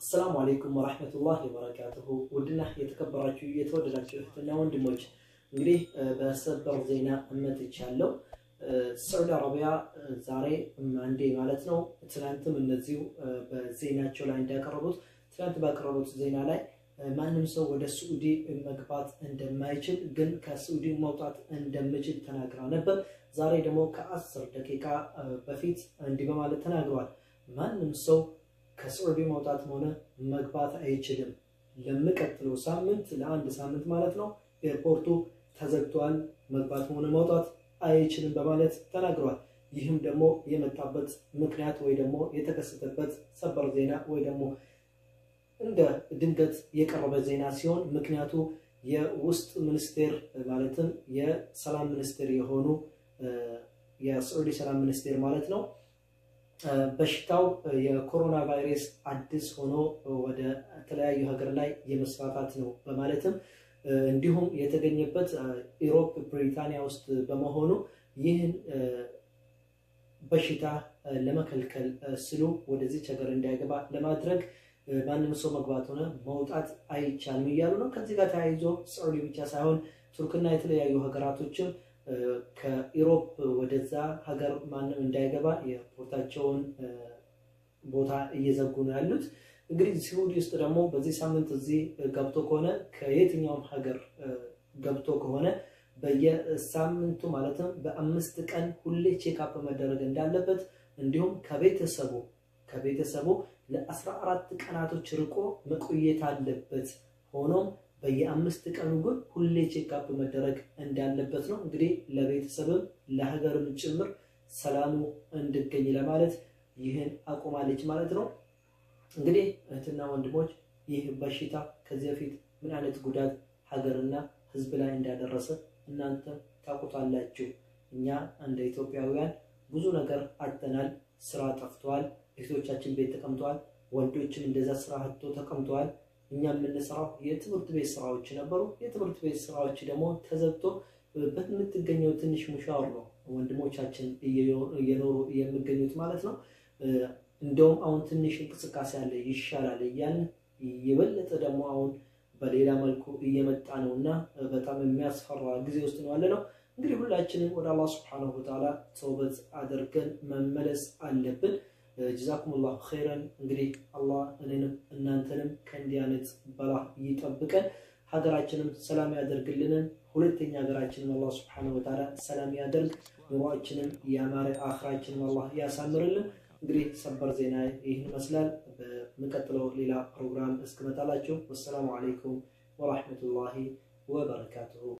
አሰላሙ አሌይኩም ወራህመቱላሂ ወበረካቱሁ። ውድና የተከበራችሁ የተወደዳችሁ እህትና ወንድሞች እንግዲህ በሰበር ዜና መጥቻለሁ። ሳዑዲ አረቢያ ዛሬ አንዴ ማለት ነው፣ ትናንትም እነዚሁ በዜናቸው ላይ እንዳቀረቡት ትናንት ባቀረቡት ዜና ላይ ማንም ሰው ወደ ስዑዲ መግባት እንደማይችል ግን ከስዑዲ መውጣት እንደምችል ተናግራ ነበር። ዛሬ ደግሞ ከአስር ደቂቃ በፊት እንዲህ በማለት ተናግረዋል። ማንም ሰው ከስዑዲ መውጣትም ሆነ መግባት አይችልም። ለሚቀጥለው ሳምንት ለአንድ ሳምንት ማለት ነው ኤርፖርቱ ተዘግቷል፣ መግባትም ሆነ መውጣት አይችልም በማለት ተናግረዋል። ይህም ደግሞ የመጣበት ምክንያት ወይ ደግሞ የተከሰተበት ሰበር ዜና ወይ ደግሞ እንደ ድንገት የቀረበ ዜና ሲሆን ምክንያቱ የውስጥ ሚኒስቴር ማለትም የሰላም ሚኒስቴር የሆኑ የስዑዲ ሰላም ሚኒስቴር ማለት ነው በሽታው የኮሮና ቫይረስ አዲስ ሆኖ ወደ ተለያዩ ሀገር ላይ የመስፋፋት ነው በማለትም እንዲሁም የተገኘበት ኢሮፕ ብሪታንያ ውስጥ በመሆኑ ይህን በሽታ ለመከልከል ስሉ ወደዚች ሀገር እንዳይገባ ለማድረግ ማንም ሰው መግባት ሆነ መውጣት አይቻልም እያሉ ነው። ከዚህ ጋር ተያይዞ ሳዑዲ ብቻ ሳይሆን ቱርክና የተለያዩ ሀገራቶችም ከኢሮፕ ወደዛ ሀገር ማንም እንዳይገባ የፖርታቸውን ቦታ እየዘጉ ነው ያሉት። እንግዲህ ስዑዲ ውስጥ ደግሞ በዚህ ሳምንት እዚህ ገብቶ ከሆነ ከየትኛውም ሀገር ገብቶ ከሆነ በየሳምንቱ ማለትም በአምስት ቀን ሁሌ ቼክአፕ መደረግ እንዳለበት እንዲሁም ከቤተሰቡ ከቤተሰቡ ለአስራ አራት ቀናቶች ርቆ መቆየት አለበት። ሆኖም በየአምስት ቀኑ ግን ሁሌ ቼክአፕ መደረግ እንዳለበት ነው። እንግዲህ ለቤተሰብም ለሀገርም ጭምር ሰላሙ እንድገኝ ለማለት ይህን አቁማለች ማለት ነው። እንግዲህ እህትና ወንድሞች ይህ በሽታ ከዚህ በፊት ምን አይነት ጉዳት ሀገርና ሕዝብ ላይ እንዳደረሰ እናንተ ታውቁታላችሁ። እኛ እንደ ኢትዮጵያውያን ብዙ ነገር አጥተናል። ስራ ጠፍተዋል። እህቶቻችን ቤት ተቀምጠዋል። ወንዶችም እንደዛ ስራ አጥቶ ተቀምጠዋል። እኛ የምንሰራው የትምህርት ቤት ስራዎች ነበሩ። የትምህርት ቤት ስራዎች ደግሞ ተዘግቶ በምትገኘው ትንሽ ሙሻወር ነው ወንድሞቻችን እየኖሩ የሚገኙት ማለት ነው። እንደውም አሁን ትንሽ እንቅስቃሴ አለ ይሻላል እያልን የበለጠ ደግሞ አሁን በሌላ መልኩ እየመጣ ነው እና በጣም የሚያስፈራ ጊዜ ውስጥ ነው ያለ ነው። እንግዲህ ሁላችንም ወደ አላህ ስብሐነሁ ወተዓላ ተውበት አድርገን መመለስ አለብን። ጀዛኩም ላሁ ኸይረን። እንግዲህ አላህ እኔንም እናንተንም ከእንዲህ አይነት በላ ይጠብቀን፣ ሀገራችንም ሰላም ያደርግልንን። ሁለተኛ ሀገራችንም አላህ ስብሐነሁ ወተዓላ ሰላም ያደርግ፣ ኑሯችንም ያማረ አኽራችንም አላህ ያሳምርልን። እንግዲህ ሰበር ዜና ይህን ይመስላል። በሚቀጥለው ሌላ ፕሮግራም እስክመጣላችሁ ወሰላሙ አለይኩም ወራህመቱላሂ ወበረካቱሁ።